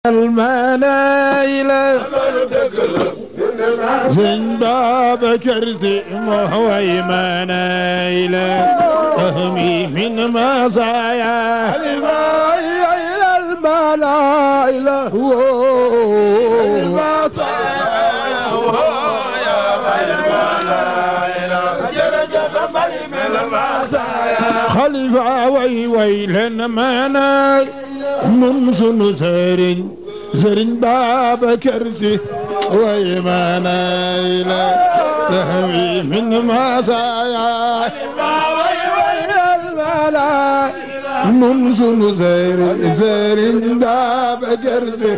المنايل زين باب كرسي مهوي منايل تهمي من مزايا إلى المنايل خليفة وي ويلن منا من سن زرين زرين باب كرسي وي منايل تهوي من مزايا من سن زرين زرين باب كرسي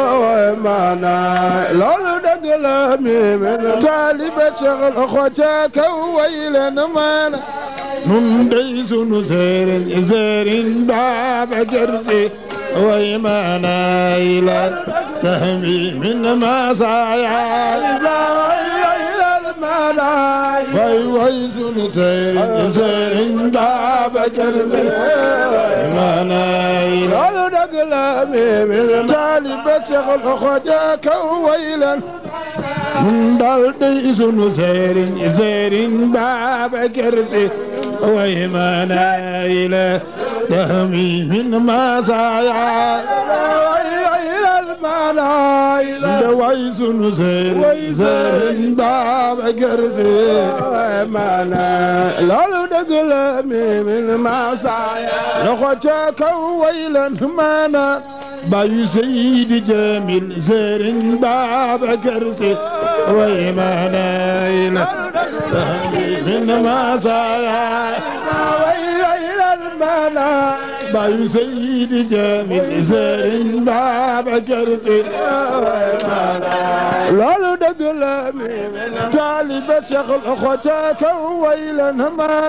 معنا لولو دقل من طالب شغل اخوتك ويلن منا من دي سن زرين زرين باب كرسي وي منايل تهوي من مزايا إلى المنايل وي وي سن زرين زرين باب كرسي منايل لولو دقل من طالب شغل اخوتك ويلا من دلدي سن زيرين زيرين باب كرسي ويما نايلة تهمي من مزايا إلى المنايل دوي سن زيرين زيرين باب كرسي معنا لولو دقل من مسايا اخوتك ويلا مانا باي سيد جميل زيرين باب كرسي ويما نايلة تهمي من مزايا إلى المنايل باي سيد جميل زين باب كرسي لولو دقل من طالب شغل اخوتك ويلا ما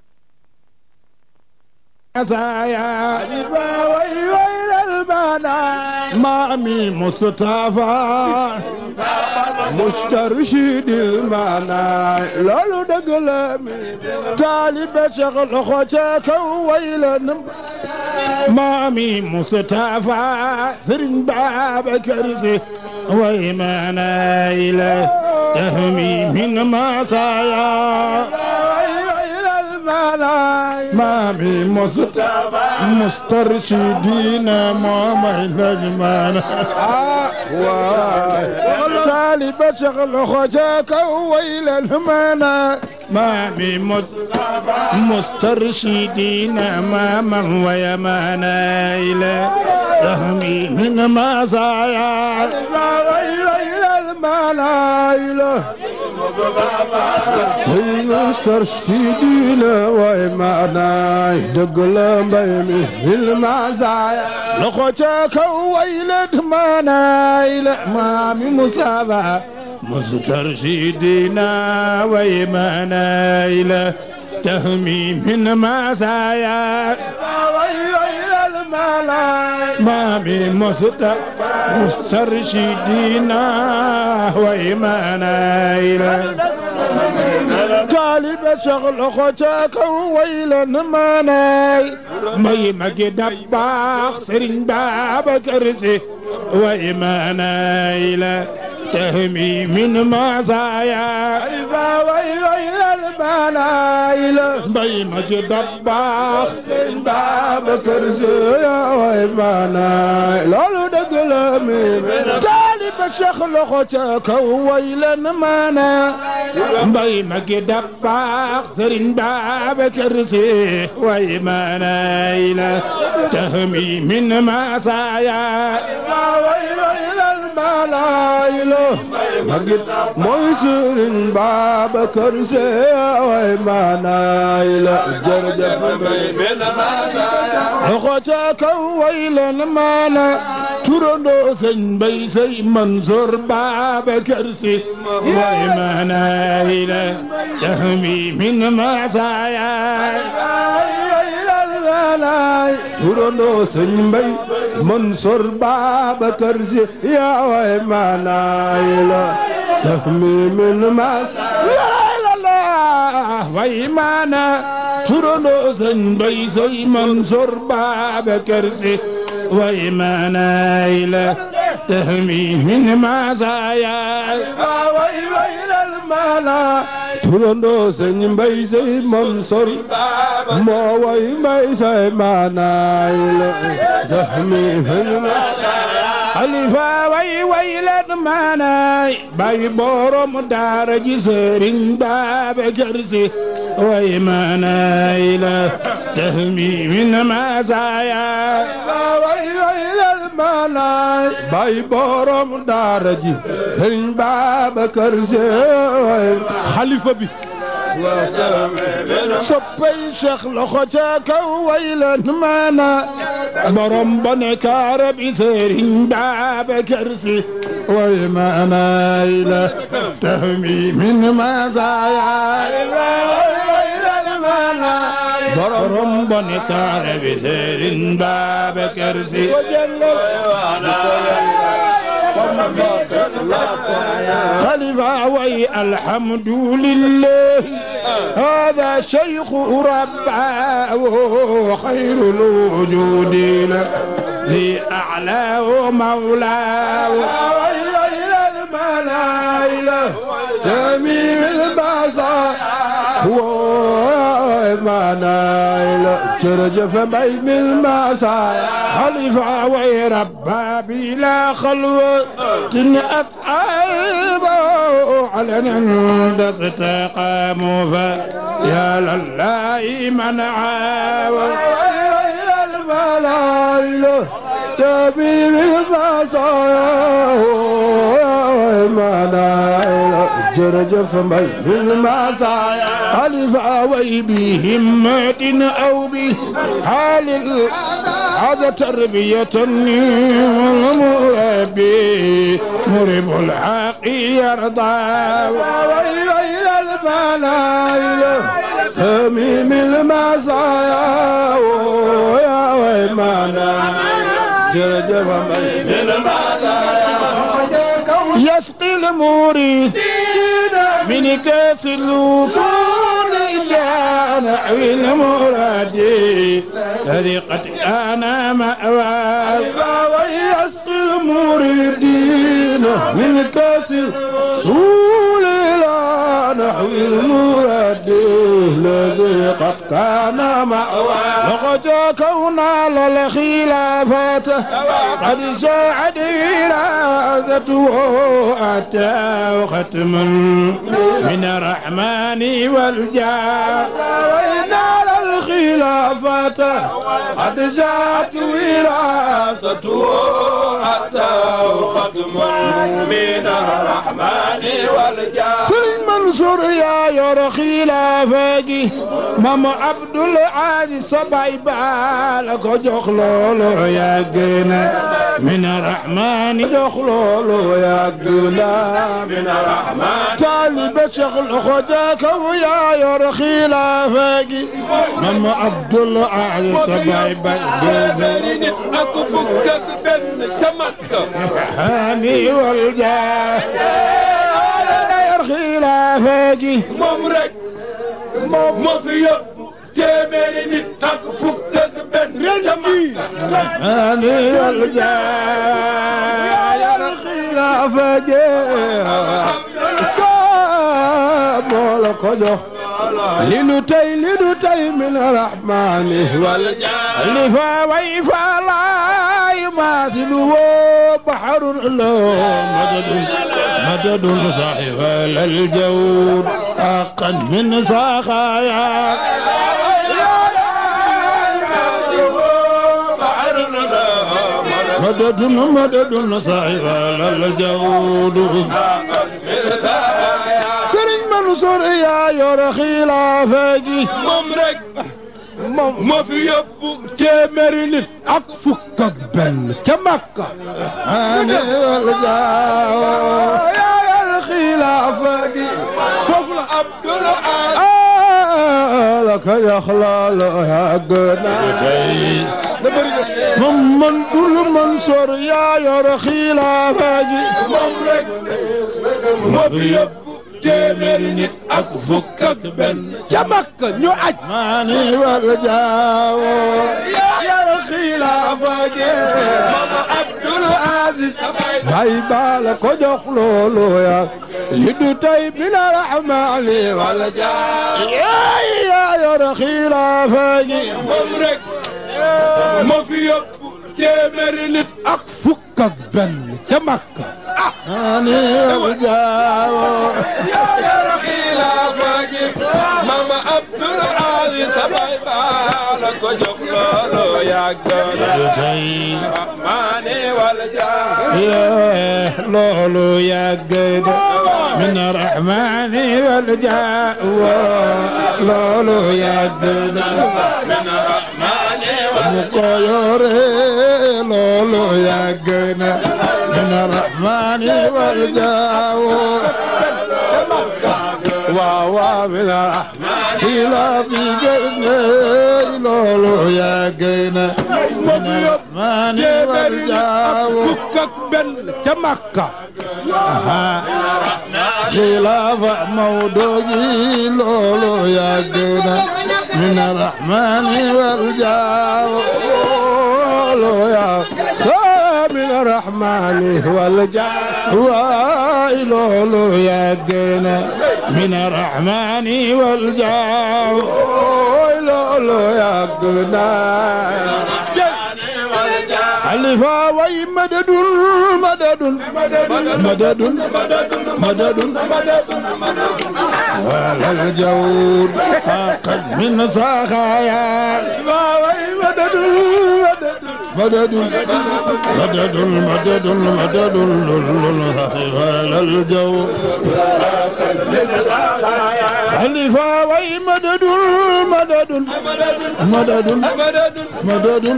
مزايا وإلى المنايل مامي مصطفى مسترشد المنايل لولو دقل من طالب شغل اخوتك ويلا مامي مصطفى سرين باب كرسي ويما نايله تهمي من مصايا إلى المنايل مامي مصطفى مسترشدين ماما نجمان طالب شغل خجاك ويل المنى مامي مصطفى مسترشدين ماما ويمانا إلى تهمي من مزايا إلى المنايل مسترشدين وإيمانا دقل بيمي المزايا لخوتك ويلد منايل مامي مصابة مسترشدين ويمنايل تهمي من مزايا إلى المنايل مامي مصطفى مسترشدين ويمنايل طالب شغل اخوتك ويلا مناي مي مجي دباخ سرين باب كرسي ويمنايل تهمي من مزايا إلى المنايل مي مجي دباخ سرين باب كرسي يا وإيمانا لولو دقل من طالب شغل اخوتك ويلا منا مي مجي دباخ سرين باب كرسي ويمنايل تهمي من مزايا إلى المنايل ميسر باب كرسي يا وإيمانا جرجف من اخوتك ويلا مانا ترندو سن بي سي منصور باب كرسي ويمانا إلى تهمي من مزايا إلى المنايل ترندو سنبي منصور باب كرسي يا وإيمانا تهمي من مس لا لا ويمانا ترندو سن بي سي منصور باب كرسي ويمانا إلى تهمي من مزايا way way lal mala turando sëñ mbay say Mansour moo way mbay say maanaay la dahmi min xalifa way way leen maanaay bay borom daara ji sëriñ Babacar Si way maanaay la tahmi min masaaya way way lal mala bay borom daara ji sëñ Babacar Si xalifa bi soppay Cheikh loxo ca kaw way leen maana borom bone kaara bi sëriñ Babacar Si way maanaay la tahmi min masaaya borom bone kaara bi sëriñ Babacar Si خليفة وي الحمد لله هذا شيخ رباه خير الوجود لأعلاه مولاه جميل البصر ومنايل ترجف بين المسايا خليفة وي ربا بلا خلوة أصحابه على نند استقاموا فيا لله من عاوى الملايل جميل البصر ومنايل ترجف بين المسايا خليفة وي بهمة أو بحال هذا تربية المربي مرب الحق يرضى وإلى الملايل تميم المسايا ويا ويمانا جرجف بين يسقي الموري من كاس الوصول إلى نحو المراد الذي قد كان مأواه ويسقي المريدين من كاس الوصول إلى نحو المراد الذي قد كان مأواه لقد كونا للخلافات قد ساعد وراثته أتى ختم من الرحمن والجاه وإن الخلافة قد جاءت وراثته حتى ختم من الرحمن والجاه سلم منصور يا يور خلافك مام عبد العزيز سبعي بالك جخلولو يا جنا من الرحمن جخلولو يا جنا من الرحمن طالب شغل خداك ويا يور خلافك مام عبد العزيز سبعي بالك أكفك بن تمك هاني والجاه يور خلافك moom rek moom moo fi yóbbu téeméeri nit ak fukk ak benn jama هاني والجاه yar xilaafa jee moo la ko jox li nu tey li nu tey min rahmaani wal لفا ويفا لا يماثله بحر له مدد مدد صاحب الجود حقا من سخايا مدد مدد صاحب الجود سرين منصور يا يور خلافك moom rek moom moo fi yóbbu téeméeri nit ak fukk ak benn ca Makka هاني والجاه yar xilaafa gi foofu la Abdul la ka yaxlaal yàgg na من دول منصور يا يور خلافك moom rek moo fi yóbbu téeméeri nit ak fukk ak benn ca Makka ñu aj ماني والجاو yar xilaafa gi Mama Abdul aziz bay baala ko jox loolu ya li du tey bila rahmaani wala jaar yaay yaa yor xilaafa gi moom rek moo fi yóbbu téeméeri nit ak fukk ak benn ca Makka ani wal jaawo yaa yor xilaafa gi mama Abdul Aziz sa bay baala ko jox loolu yàgg na tey rahmaani wala jaar yee loolu yàgg na min rahmaani wal jaawo loolu yàgg na min rahmaani mu ko yore loolu yàgg na min rahmaani wal jaawo waaw waaw min rahmaani xilaa fi gëne loolu yàgg na min rahmaani wal jaawo fukk ak benn ca Makka xilaafa Mawdo gi loolu yàgg na min rahmaani wal jaawo loolu yaa saa min rahmaani wal jaar waay loolu yàgg na min rahmaani wal jaawo ooy loolu yàgg naa xalifa way madadun madadun madadun madadun walal jawr xaqan min saxaaya waaway madadun madadun madadun madadun madadun walal jawr xalifa way madadun madadun madadun madadun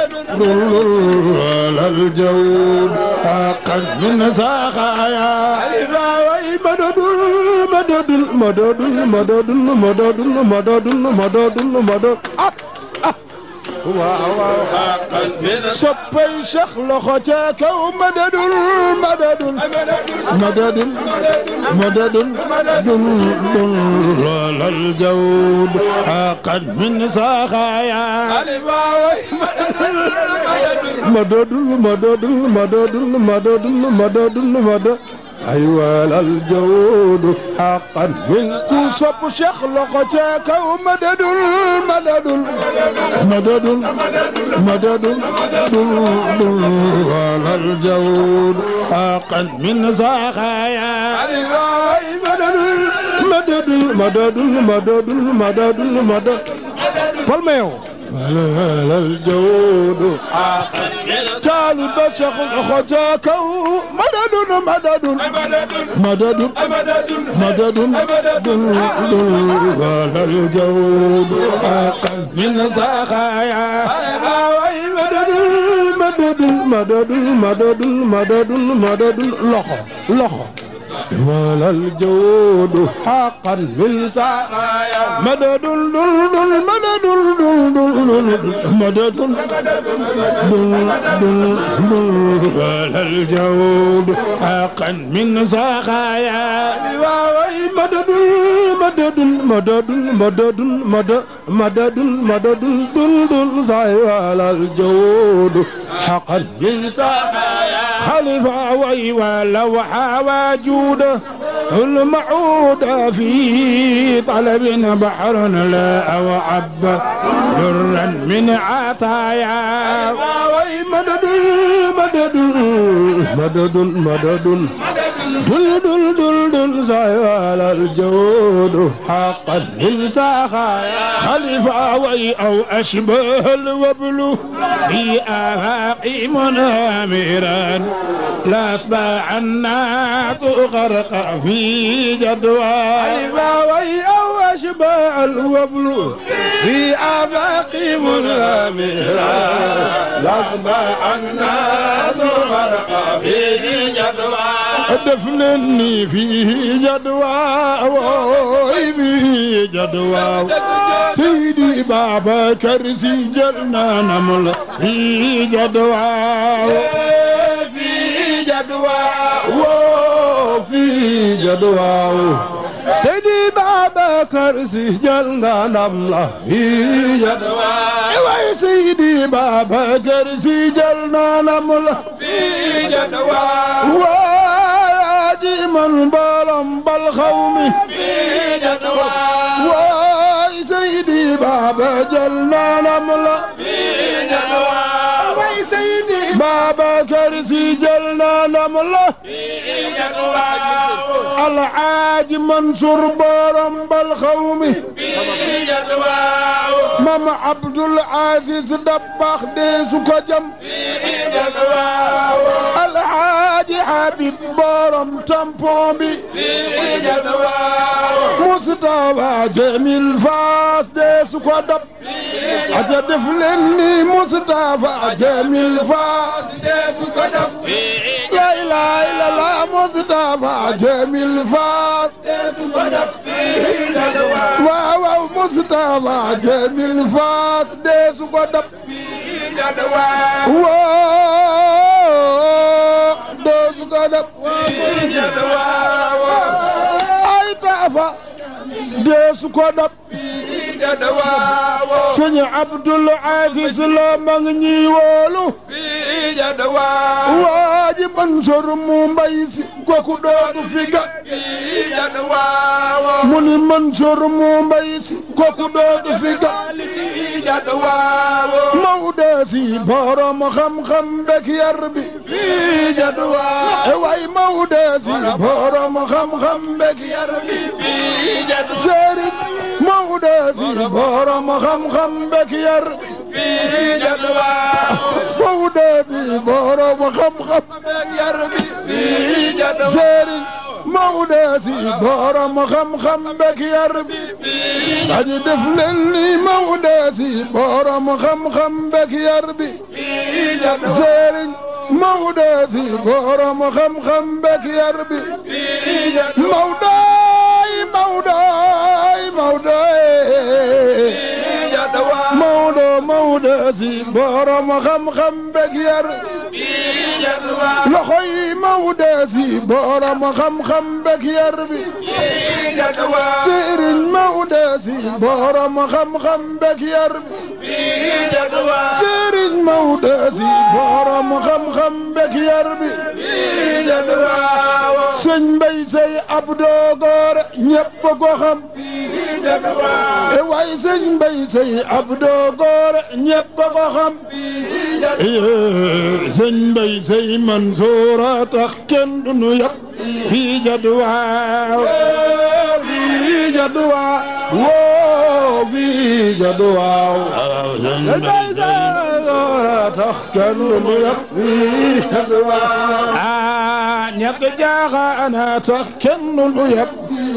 walal jawr xaqan min saxaaya waaway madadun madadun madadun madadun madadun madadun madadun madadun ah ah waaw waaw soppay Cheikh loxo ca kaw madadun madadun madadun madadun dun dun loolal jawd xaqan min saxaaya madadun madadun madadun madadun madadun madadun ay walal jawdu xaqan min ku sopp Cheikh loxo ca kaw madadun madadun madadun madadun dun dun loolal jawd xaqan min saxaaya ay madadun madadun madadun madadun madadun madadun palmeew walal jawdu taalu ba Cheikh loxo ca kaw madadun madadun madadun madadun dun dun walal jawd xaqan min saxaaya ay madadun madadun madadun madadun madadun madadun loxo loxo walal jawdu xaqan min saxaaya madadun dun dun madadun dun dun dun madadun dun dun dun walal jawd xaqan min saxaaya waaway madadun madadun madadun madadun mada- madadun madadun dun dun say walal jawdu xaqan min saxaaya خلف وي ولو حوى جوده المعود في طلب بحر لا وعب درا من عطايا waaway madadun madadun madadun madadun dul dul dul dul say walal jawdu xaqan min saxaaya خلف وي أو أشبه الوبل في آفاق منامرا لا أصبح الناس غرق في جدوى waaway aw ashbaa alwablu fi afaqi munamira lasba annaasu garqa fi jadwa دفنني فيه جدوى وي فيه جدوى سيدي بابا كرسي جلنا نمل في جدوى في جدوى وفي جدوى سيدي بابا Babacar Si jël nga ndam la fii jadwa way Seydi Babacar Si jël na ndam la fii jadwa waa ji man mbooloom bal xaw mi fii jadwa waay Seydi Baba jël na ndam la fii jadwa way Seydi Babacar Si jël na ndam la fii jadwa Alxaaji Mansour borom bal xaw mi fii jadwa Mam Abdul Aziz Dabakh dee su ko jam fii jadwa Alxaaji Habib borom tampon bi fii jadwa Mustafa Jamil Faas dee su ko dab aja def leen ni Mustafa Jamil Faas deesu ko dab fii la ilaha illallah Mustafa Jamil Faas deesu ko dab fii jadwa waaw waaw Mustafa Jamil Faas dee su ko dab fii jadwa woo dee su ko dab fii jadwa ay taafa dee su ko dab fii jadwa sëñ Abdul Aziz la ma ngi ñuy woolu fii jadwa waa ji Mansour mu mbay si kooku dootu fi ga fii jadwa mu ni Mansour mu mbay si kooku dootu fi ga fii jadwa Maodo si borom xam-xam bek yar bi fii jadwa e waay Maodo si borom xam-xam bek yar bi fii jadwa Serigne Maodo si borom xam-xam bek yar fii jadwa Maodo si borom xam-xam yar bi fii jadwa Serigne Maodo si borom xam-xam bek yar bi dañu def leen ni Maodo si borom xam-xam bek yar bi fii jadwa Serigne Maodo si borom xam-xam bek yar bi fii jadwa Mawdoy Mawdoy Mawdoy fii jadwa Mawdo Mawdo si borom xam-xam bek yar fii jadwa loxo yi Mawdo si borom xam-xam bek yar bi fii jadwa Sëriñ Mawdo si borom xam-xam bek yar bi fii jadwa Sëriñ Mawdo si borom xam-xam bek yar bi fii jadwa sëñ Mbay Sey Abdou Gore ñépp ko xam fii jadwa e waay sëñ Mbay Sey Abdou Gore ñépp ko xam sëñ Mbay Sey Mansour a tax kenn du nu yab fii jadwaaw fii jadwa woo fii jadwa sëñ Mbay Sey tax kenn du yab fii jadwa ah ñàkk jaaxaana tax kenn du nu yab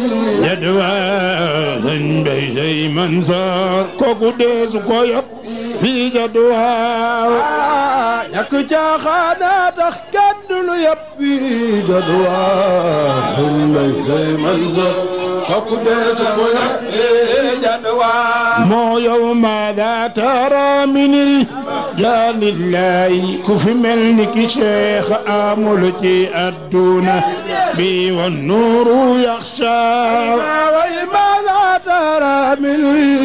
jadwaaw sëñ Mbay Sey Mansour kooku deesu ko yab fii jadwaaw ñàkk caaxaana tax kenn du lu yab fii jadwa Mbay Sey Mansour kooku deesu ko yab fii jadwa moo yow maada tara mini jaalillahi ku fi mel ni ki cheikh amul ci adduna bi wa nuuru yaxsha way maada tara min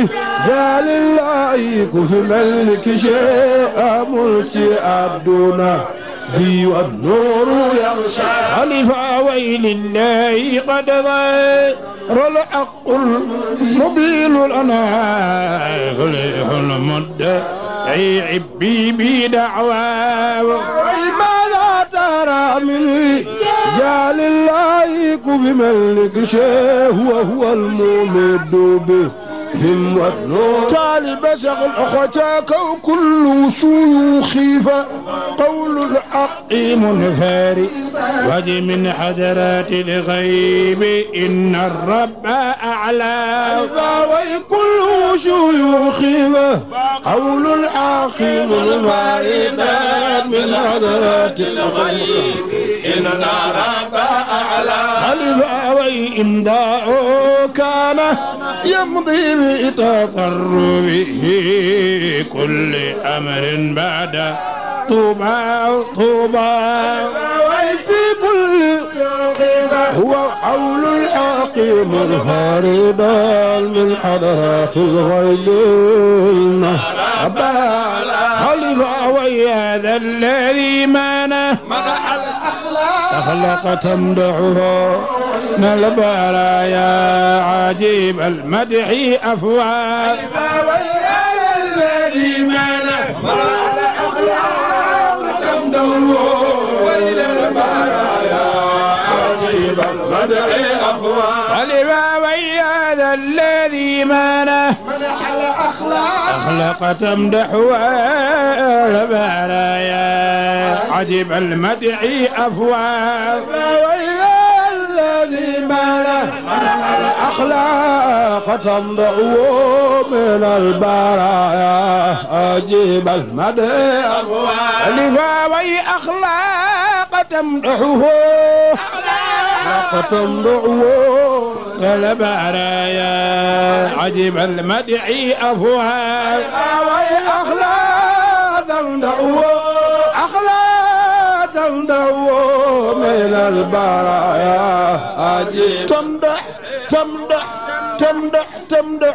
jaalillahi ku fi mel ni ki Cheikh amul ci àdduna bi wa nuuru yaxsha خليفة ويل الله قد ظهر الحق المبين لنا خليف المدعي عبي بدعواه way maada tara min jaalillahi ku fi mel ni ki Cheikh wa huwa al-mumid bi him wa nuuru طالب شغل أخوتك وكل شيوخي فقول الحق منفاري وجه من حضرات الغيب إن الرب أعلى وكل شيوخي قول الحاكم الواردات من حضرات الغيب إننا رب أعلى خلف وإمضاء كان يمضي بتصرفه كل أمر بعد طوبى طوبى وفي كل هو حول الحكيم الخالد من حضرات الغيب خلف ويا ذا الذي مانه مدح الأخلاق أخلق تمدحه من البرايا عجيب المدح أفواه ويا الذي منح مدح الأخلاق تمدحه وإلى البرايا عجيب المدح أفواه خلف ويا ذا الذي مانه مدح الأخلاق أخلق تمدح البرايا عجب المدح أفواه ويا الذي ماله الأخلاق تمضعه من البرايا أجيب المدح لفاوي أخلاق تمدحه أخلاق تمضعه البرايا عجب المدح أفواه وي أخلاق تمضعه أخلاق تمضعه من البرايا أجيب تمدح تمدح تمدح تمدح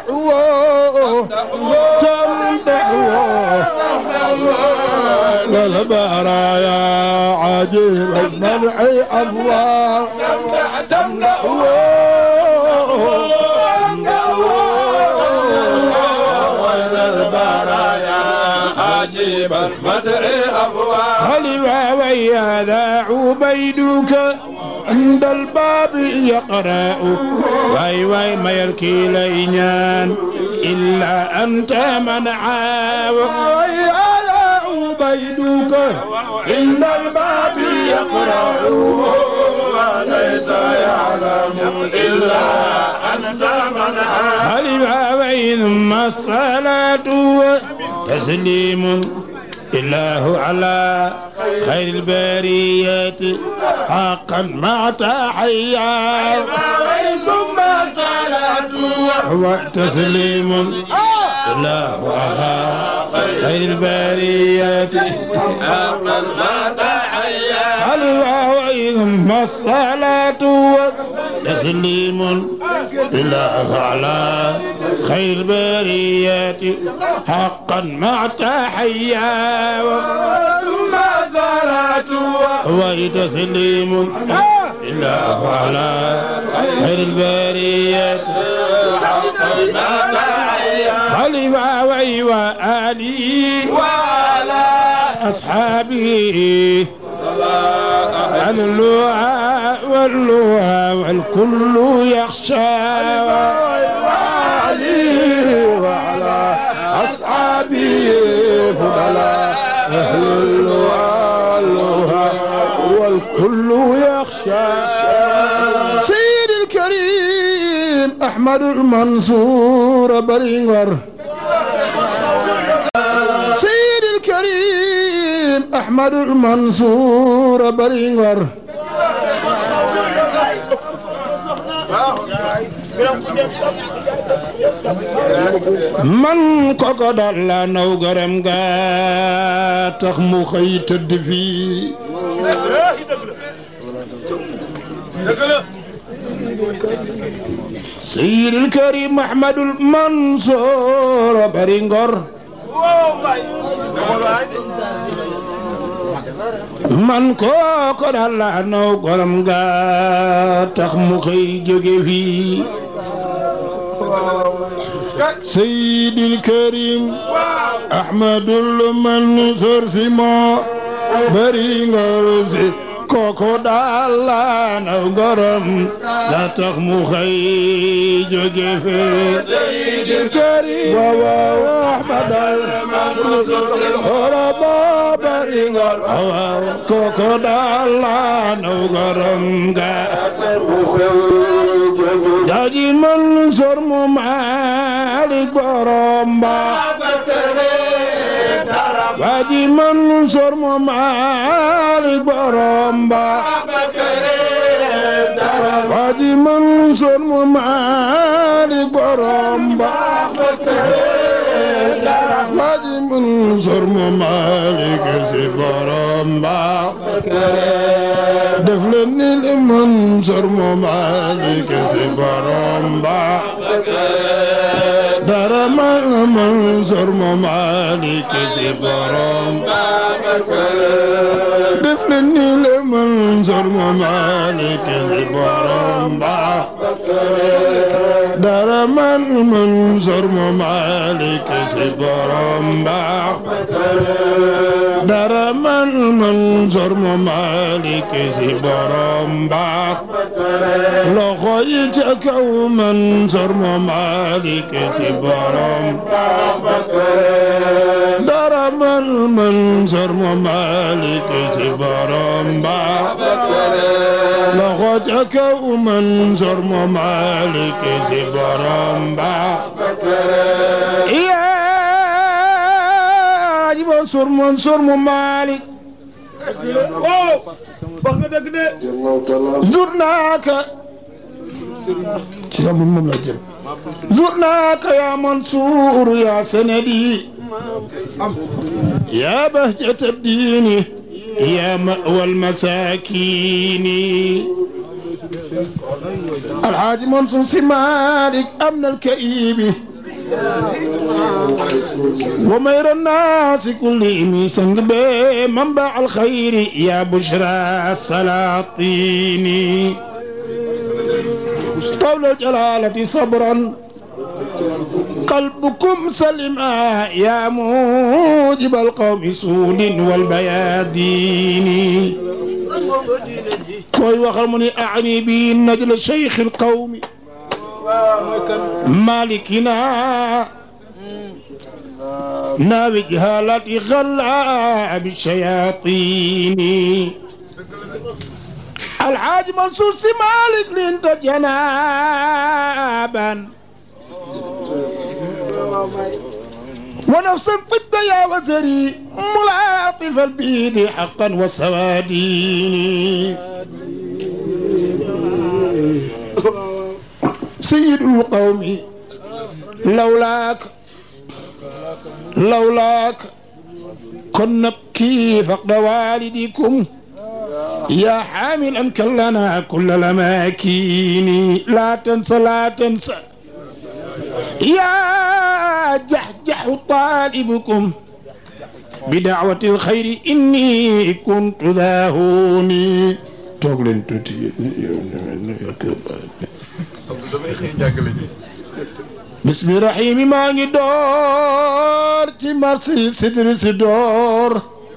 تمدح للبرايا عجيب المدح أبواب تمدح عجيب المدح أبواب خلوا ويا ذا عبيدك عند الباب يقرأ واي واي ما يركي لينان إلا أنت من عاو على عبيدك عند الباب يقرأ وليس يعلم إلا أنت من عاد خلوا وي ثم الصلاة تسليم الله على خير البريات حقا مع تحيا ثم صلاة وتسليم الله على خير البريات حقا ما تحيا الواوي ثم الصلاة تسليم الله على خير البريات حقا مع تحيا ثم صلاة وتسليم الله على خير البريات حقا ما تحيا خلفا وي وآلي وعلى أصحابه اللوعى واللوعى والكل يخشى وعليه وعلى أصحابه فضلاء أهل اللؤلؤة والكل يخشى سيد الكريم أحمد المنصور برينغر سيد الكريم أحمد المنصور برينغر man koko dal la naw garam ga tax mu xëy tëdd fii Seydil Karim Ahmadul Mansour bari ngor man koko dal la naw garam ga tax mu xëy jóge fii سيد الكريم أحمد المنصور سيما برينغر سي كوكو دالا نغرم لا تخمو خي جوجي في سيد الكريم ووا أحمد المنصور ربا برينغر كوكو دالا نغرم جاجي منصور ممالك برمبا Waji Mansour mo Malik borom ba Waji Mansour mo Malik borom ba Waji Mansour mo Malik si borom ba def leen ni li Mansour mu Malick si borom ba dara man Mansour mu Malick si borom def leen ni li Mansour mu Malick si borom ba dara man Mansour mu Malick si borom ba dara man Mansour mu Malick si borom ba loxo yi ca kaw Mansour mu Malick si borom dara man Mansour mu Malick si borom ba loxo ca kaw Mansour mu Malick si borom ba yaa ji Mansour Mansour mu Malick oh wax nga dëgg de jur naa ka ci la moom moom la jël jur naa ka yaa Mansour yaa sanadi yaa bahjata diini yaa ma'wal masaakini alxaaji Mansour si Malick am na alkaibi ومير الناس كلهم سنگ منبع الخير يا بشرى السلاطين طول الجلالة صبرا قلبكم سلما يا موجب القوم سود والبيادين كوي وخرمني أعني بي نجل شيخ القوم مالكنا ناوي جهالة غلا بالشياطين الحاج منصور سي مالك لنت جنابا ونفس الطب يا وزري ملاطف البيد حقا والسوادين سيد القوم لولاك لولاك كنا نبكي فقد والدكم يا حاملا كلنا كل الأماكن لا تنسى لا تنسى يا جحجح طالبكم بدعوة الخير إني كنت ذا هوني توغلين توتي bismi rahimi maa ngi door ci marsi sidri si door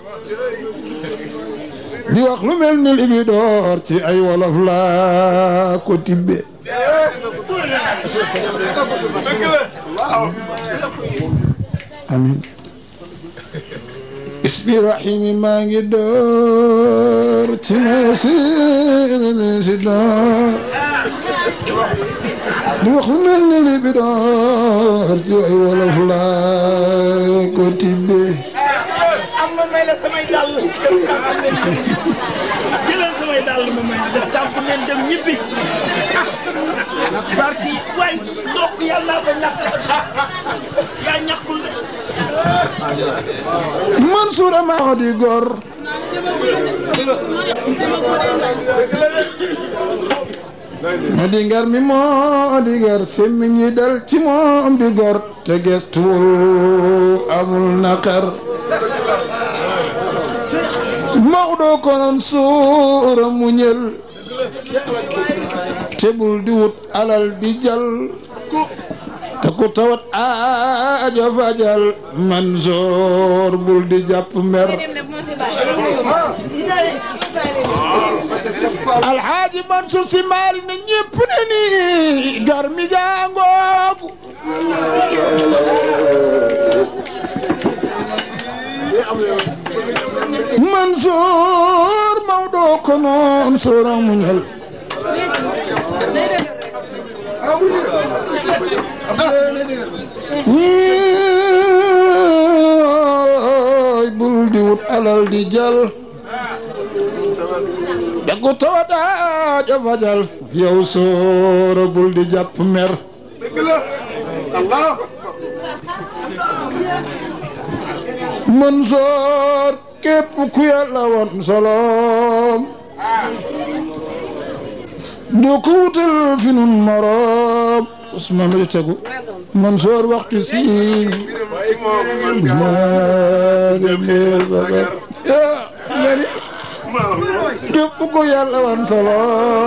di wax lu mel ni li bi door ci ay wolof laa ko tibbe amin bismi rahimi maa ngi door ci marsi si door di wax lu mel ni li bi door ci ay wolof laa ko tibbe am na may la samay dàll jëlal samay dàll ma may def tàmp leen dem ñibbi barki waay ndokk yàlla naa ko ñàkk yaa ñàkkul de Mansour maa di gor ma di ngar mi moo di gar semmiñ ñi dal ci moom di gor te gestuwul amul naqar Maodo konoon suura muñel te bul di wut alal di jal te ku tawat aajo fajal Mansour bul di jàpp mer alxaaji Mansour si maali na ñépp ne ni gar mi jaangoogu Mansour Maodo ko noon soora muñal ñiy bul di wut alal di jal daggu tawada jafajal yow soora bul di jàpp mer Mansoor képp ku yàlla woon solom doo ko wutal fi nun moroom Ousmane lu tegu Mansoor waxtu si ngani képp ko yàlla wan solo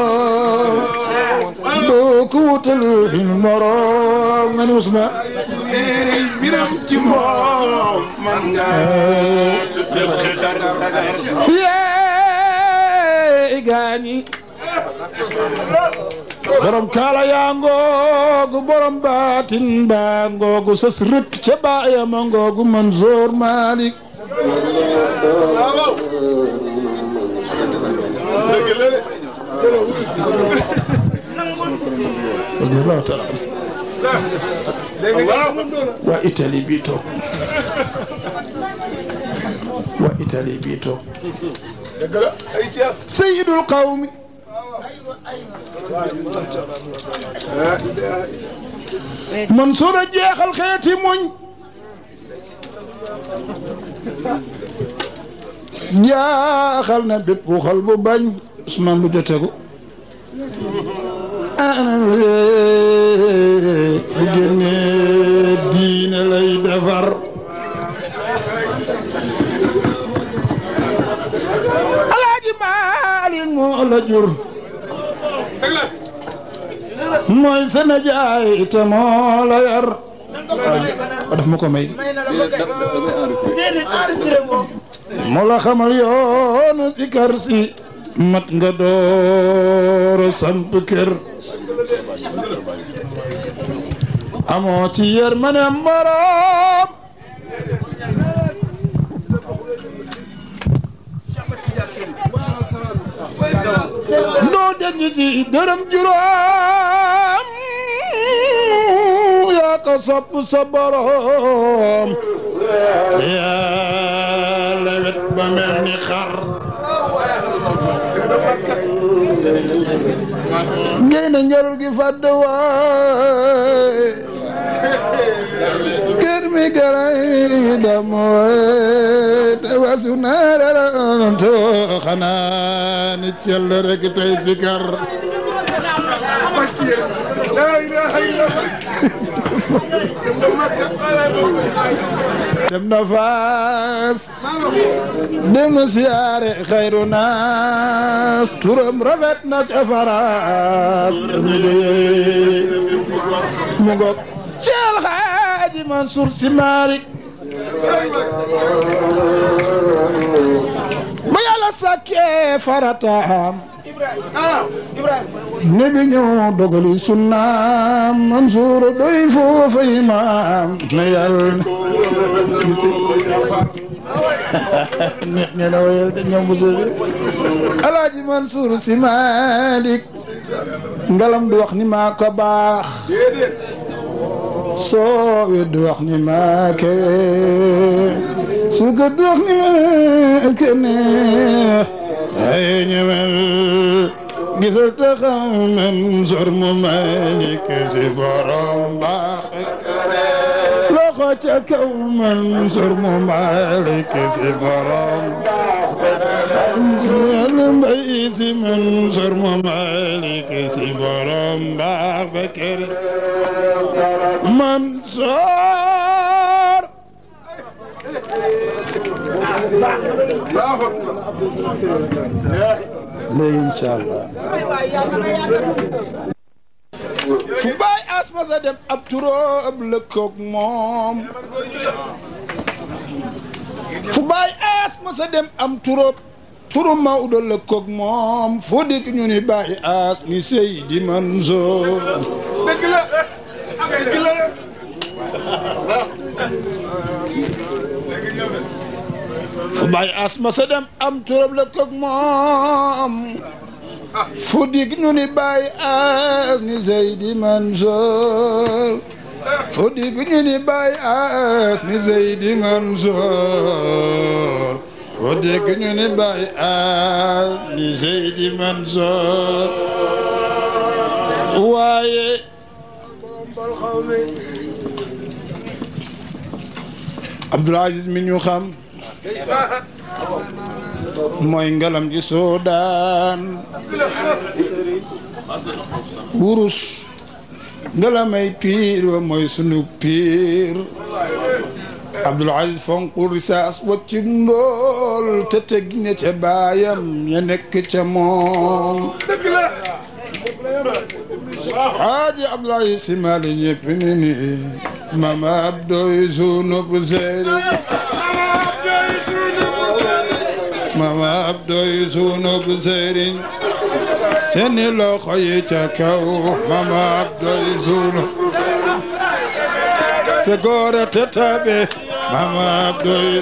doo ko wutal fi nun moroom ngani Ousmane biram ci moom man nga tuddal xidar sagar yee gaañi borom kaala yaa ngoogu borom baatin baa ngoogu sës rëkk ca baayama ngoogu Mansoor Malick radiyallahu taala waa Italie bii toog waa Italie bii toog sayyidul qawmi Mansour a jeexal xeeti muñ jaaxal na bépp xol bu bañ Ousmane lu jotegu ana bu génnee diine lay defar Alaaji Maalik moo la jur mooy sa najaay te moo la yar a daf ma ko may moo la xamal yoonu ci kar si mat nga dooro samp kër amoo ci yar ma ne moroom doo denc ci dërëm juróom yaa ko sopp sa borom yaa lewet ba mel ni xar ngeen na njarul gi fàdd waay kër mi garay dam waay te wasu naarara to xanaa ni cell rek tey sikar dem na faas dem na siyaare xayru naas turam rafet na ca faraas mi doyee mu ngoog Cheikh Hadji Mansour Sy Malick ba yàlla sàkkee farataam ne bi ñëw dogali sunnaam Mansour doy foofa imaam na yàlla neex ne la wayal te ñoom bu soosi Alaaji Mansour Sy Malick ngalam du wax ni maa ko baax soo wedd wax ni maa kewe su ko du wax ni maa kene ay ñëwel gisal te xam Mansour mu Malick si borom baax loxo ca kaw Mansour mu Malick si borom yàlla mbay si Mansour mu Malick si borom baax ba kër Mansour léegi incha allah fu baay asma sa dem ab turóob lëkkoog moom fu baay asma sa dem am turóob turu Maodo lëkkoog moom fu dikk ñu ni baay as ni Seydi Mansour dëgg la dëgg la fu baay asma sa dem am turóob lëkkoog moom fu dikk ñu ni baay as ni Seydi Mansour fu dikk ñu ni baay as ni Seydi Mansour fu dikk ñu ni baay as ni Seydi Mansour waaye Abdoul Aziz mi ñu xam mooy ngalam ji soodaan wurus ngalamay piir wa mooy sunu piir Abdul Aziz fonku risaas wacci ndool te teg ne ca baayam ya nekk ca moom Haaji Abdul Aziz Si Maalik ñëpp ni ni mama abdoy sunub seeri mama abdoy sunub seeri seeni loxo yi ca kaw mama abdoy sunub te góora te tabe mama abdoy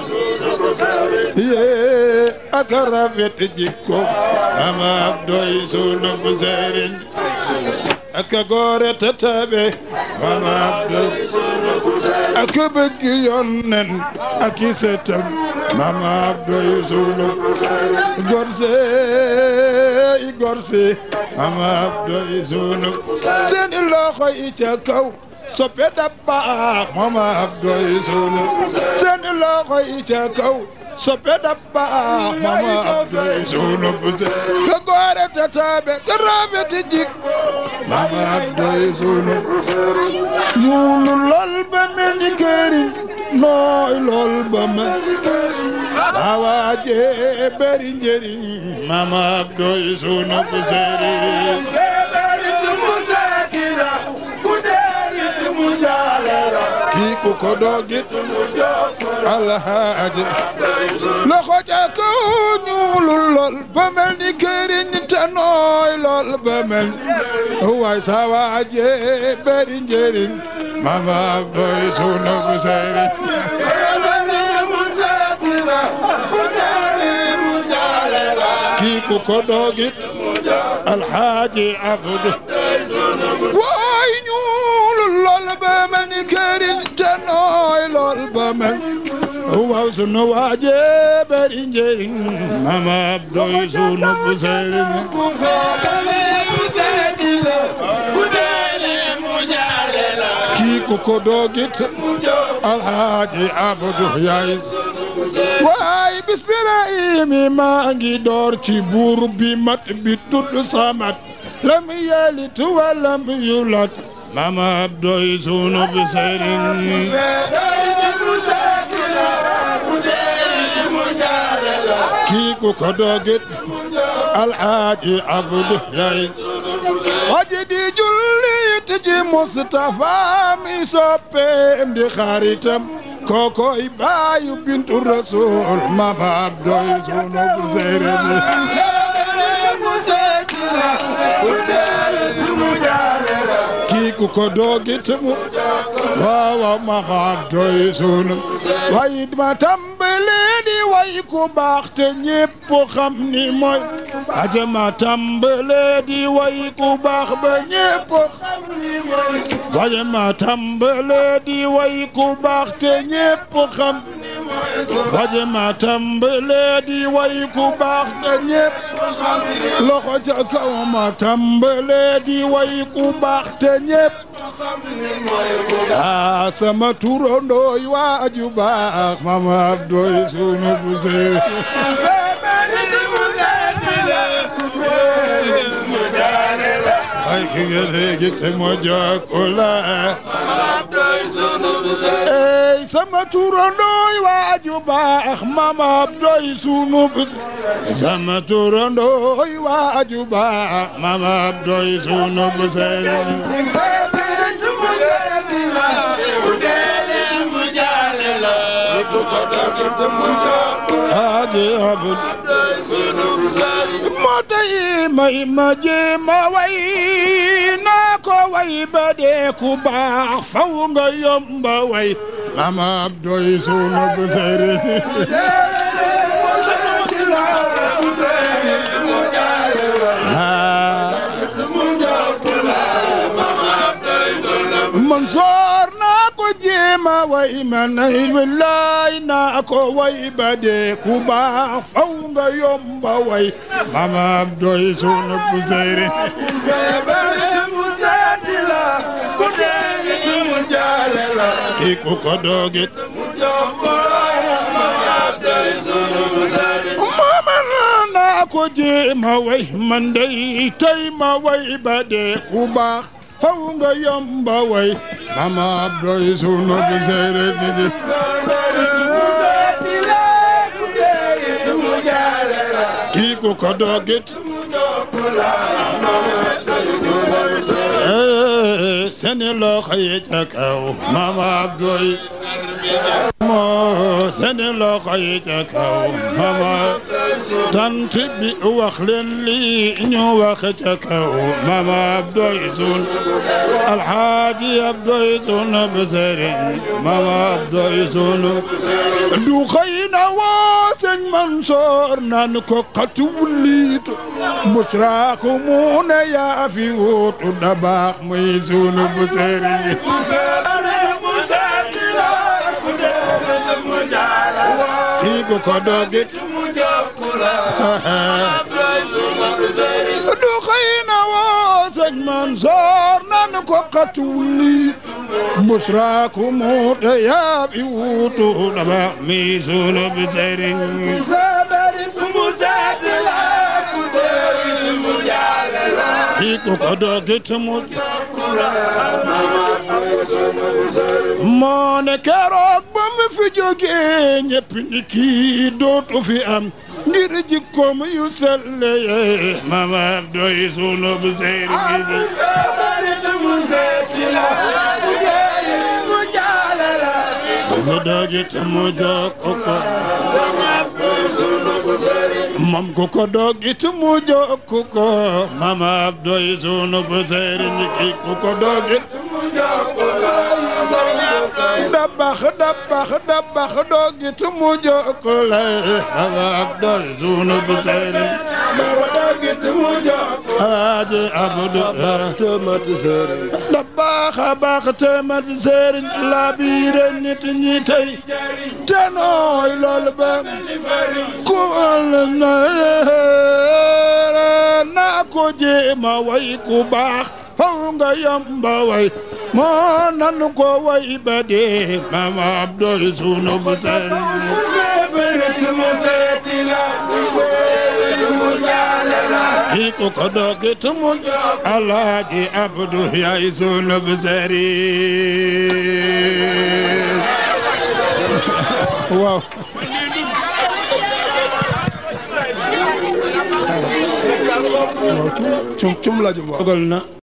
yee ak rafet jikko mama abdoy sunub seeri ak góora te tabe mama abdoy ak bëgg yonnen ak i setam mama abdoy sunub gorse i gorse mama abdoy sunub seeni loxo yi ca kaw soppe dabba mama abdoy sunub seeni loxo yi ca kaw soppe dabba mama abdoy sunub ka goore tataɓe ka rafeti jik mama abdoy sunub ñuulu lol ba mel ni këriñ nooy lol ba mel awaaje beri njëriñ mama abdoy sunub sëriñ kii ku ko doogit alhaaji loxo ca kaw ñuulul lool ba mel ni këriñ te nooy lool ba mel waay sa waaje beri njëriñ mama abdoy sunub sëriñ kii ku ko doogit alhaaji abdu waay ñuulul lool ba mel ni këriñ te nooy lool ba mel waaw sunu waaje bari njëriñ mama abdoy sunu bu sëriñ kii ku ko doogit alhaaji abdu yaay waay bismillaahi maa ngi door ci buur bi mat bi tudd samat lam yalit walam yulat mama abdoy sunu bu sëriñ kii ku ko doogit alhaaji abdu yaay waji di jullit ji Mustafa mi soppeem di xaritam kokoy baayu bintu rasul mama abdoy sunu bu sëriñ kii ku ko doogit mu waaw mama abdoy sunu way ma tàmbale di way ku baax te ñépp xam ni mooy aja ma tàmbale di way ku baax ba ñépp xam ni mooy waye ma tàmbale di way ku baax te ñépp xam waje ma tàmbale di way ku baax te ñépp loxo ca kaw ma tàmbale di way ku baax te ñépp ah sama turandooy waaju baax mama abdoy sunu bu see ay ki nga léegi te moo jokkula ey sama turandooy waaju baax mama abdoy sunu bu sama turandooy waaju baax mama abdoy sunu bu see Hadi abud moo tay may ma jéema way naa ko way ba dee ku baax faw nga yomba way mama abdoy sunu bu sëriñ Mansoor naa ko jéema way ma nay wallaay naa ko way ba dee ku baax faw nga yomba way mama abdoy sunu bu sëriñ ki ku ko doogit mooman ko jéema way man day tey ma way ba dee ku baax faw nga yomba way mama abdoy sunu bu seere bi di kii ku ko dogit seni loxo yi ca kaw mama abdoy moo seni loxo yi ca kaw mama tant bi wax leen lii ñu wax ca kaw mama abdoy sun alxaaji abdoy sun bu sëriñ mama abdoy sun du xëy na woo sëñ Mansoor naan ko xatu wuliitu busraaku mu ne yaa fi wuutu da baax muy sunu bu sëriñ kii ku ko dogit du xëy na woo sëñ Mansoor naan ko xatu wuliitu busraaku mu ne yaa fi wuutu da baax muy sunu bu sëriñ kii ku ko dogit mu moo ne keroog ba mu fi jógee ñëpp ni kii dootu fi am ngir jikkoom yu selle yee mama doy sunu bu seyri gi mu dogit mu jokko ko moom ku ko dogit mu jokko ko mama doy sunu bu seyri gi ku ko dogit dabax dabax dabax dogit mu jokko lay mama doy sunu bu seyri Alaaji Abdu tëmat sëriñ dabax a baax te mat sëriñ la biire nit ñi tey te nooy lool ba ku na naa ko jéema way ku baax faw nga yamba way moo nanu ko way ba dee mama abdoy sunu bu sëriñ kii ku ko dogit mu alaaji abdu yaay sunu bu sëriñ waaw cum cum la jëm waaw dogal na